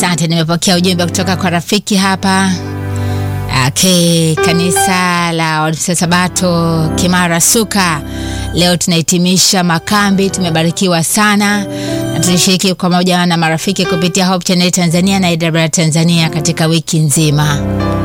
Asante, nimepokea ujumbe kutoka kwa rafiki hapa. Okay, kanisa la Waadventista Sabato Kimara Suka, leo tunahitimisha makambi. Tumebarikiwa sana na tulishiriki pamoja na marafiki kupitia Hope Channel Tanzania na IW Tanzania katika wiki nzima.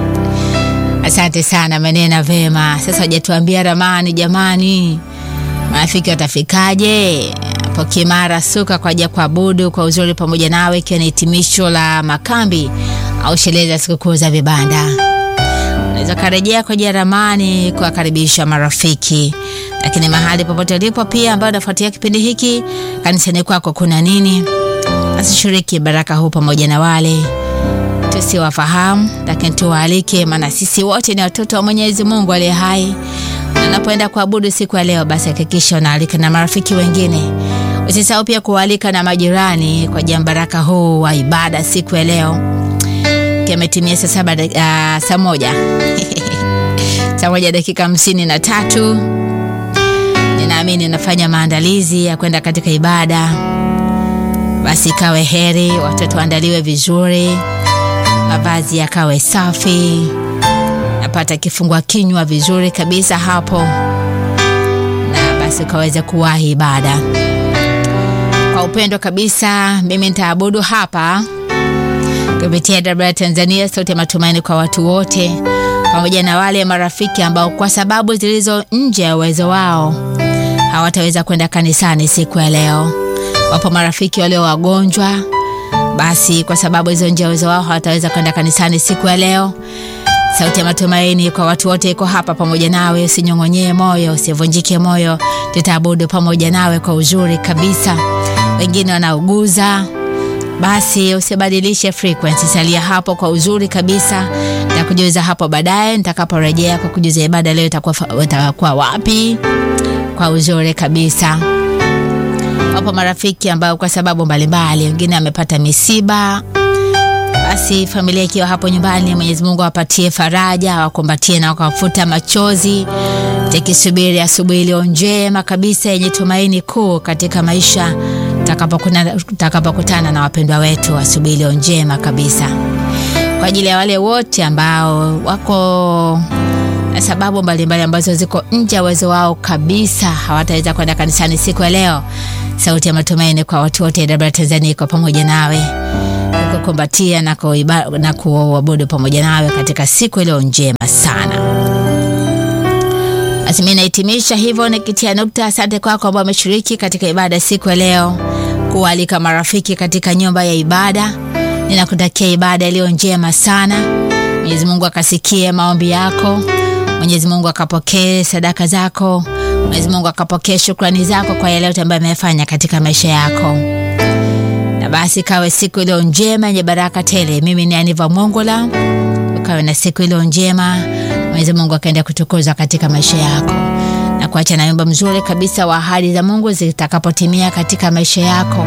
Asante sana, menena vema. Sasa hajatuambia ramani, jamani, marafiki watafikaje hapo Kimara Suka kwa ajili ya kuabudu kwa uzuri pamoja nawe, ikiwa ni hitimisho la makambi au sherehe za sikukuu za vibanda. Unaweza karejea kwa ajili ya ramani kuwakaribisha marafiki, lakini mahali popote ulipo pia ambao unafuatia kipindi hiki, kanisani kwako kuna nini? Asishiriki baraka huu pamoja na wale tusiwafahamu, lakini tuwaalike, maana sisi wote ni watoto wa Mwenyezi Mungu aliye hai. Unapoenda kuabudu siku ya leo, basi hakikisha unaalika na marafiki wengine. Usisahau pia kualika na majirani kwa ajili ya baraka huu wa ibada siku ya leo. Kimetimia saa saba uh, saa moja saa moja dakika hamsini na tatu. Ninaamini nafanya maandalizi ya kwenda katika ibada, basi ikawe heri, watoto waandaliwe vizuri, mavazi yakawe safi, napata kifungua kinywa vizuri kabisa hapo, na basi ukaweze kuwahi ibada kwa upendo kabisa. Mimi nitaabudu hapa kupitia IW Tanzania, sauti ya matumaini kwa watu wote, pamoja na wale marafiki ambao kwa sababu zilizo nje ya uwezo wao hawataweza kwenda kanisani siku ya leo. Wapo marafiki walio wagonjwa, basi kwa sababu hizo nje ya uwezo wao hawataweza kwenda kanisani siku ya leo. Sauti ya matumaini kwa watu wote iko hapa pamoja nawe. Usinyong'onyee moyo, usivunjike moyo, tutaabudu pamoja nawe kwa uzuri kabisa. Wengine wanauguza basi usibadilishe frequency, salia hapo kwa uzuri kabisa. Nitakujuza hapo baadaye nitakaporejea kwa kujuza ibada leo itakuwa itakuwa wapi kwa uzuri kabisa. Wapo marafiki ambao kwa sababu mbalimbali, wengine amepata misiba, basi familia ikiwa hapo nyumbani, Mwenyezi Mungu awapatie faraja, awakumbatie na wakawafuta machozi, tikisubiri asubuhi iliyo njema kabisa yenye tumaini kuu katika maisha tutakapokutana na wapendwa wetu, asubuhi iliyo njema kabisa. Kwa ajili ya wale wote ambao wako na sababu mbalimbali ambazo ziko nje ya uwezo wao kabisa, hawataweza kwenda kanisani siku ya leo, sauti ya matumaini kwa watu wote IW Tanzania iko pamoja nawe kukumbatia na na kuabudu pamoja nawe katika siku iliyo njema sana. Basi mimi nahitimisha hivyo nikitia nukta. Asante kwako ambao wameshiriki katika ibada siku ya leo, kualika marafiki katika nyumba ya ibada. Ninakutakia ibada iliyo njema sana. Mwenyezi Mungu akasikie maombi yako, Mwenyezi Mungu akapokee sadaka zako, Mwenyezi Mungu akapokee shukrani zako kwa yale yote ambayo amefanya katika maisha yako, na basi kawe siku iliyo njema yenye baraka tele. Mimi ni Aniva Mongola, ukawe na siku iliyo njema. Mwenyezi Mungu akaenda kutukuzwa katika maisha yako na kuacha na wimbo mzuri kabisa wa ahadi za Mungu zitakapotimia katika maisha yako.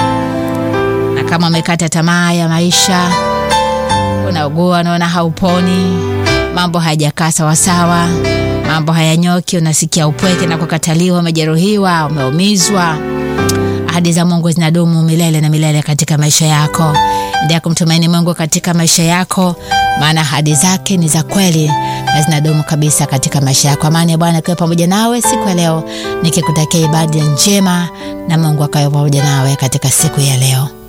Na kama umekata tamaa ya maisha, unaugua, unaona hauponi, mambo hayajakaa sawasawa, mambo hayanyoki, unasikia upweke na kukataliwa, umejeruhiwa, umeumizwa, ahadi za Mungu zinadumu milele na milele katika maisha yako. Endelea kumtumaini Mungu katika maisha yako, maana ahadi zake ni za kweli na zinadumu kabisa katika maisha yako. Amani ya Bwana ikiwa pamoja nawe siku ya leo, nikikutakia ibada njema na Mungu akawe pamoja nawe katika siku ya leo.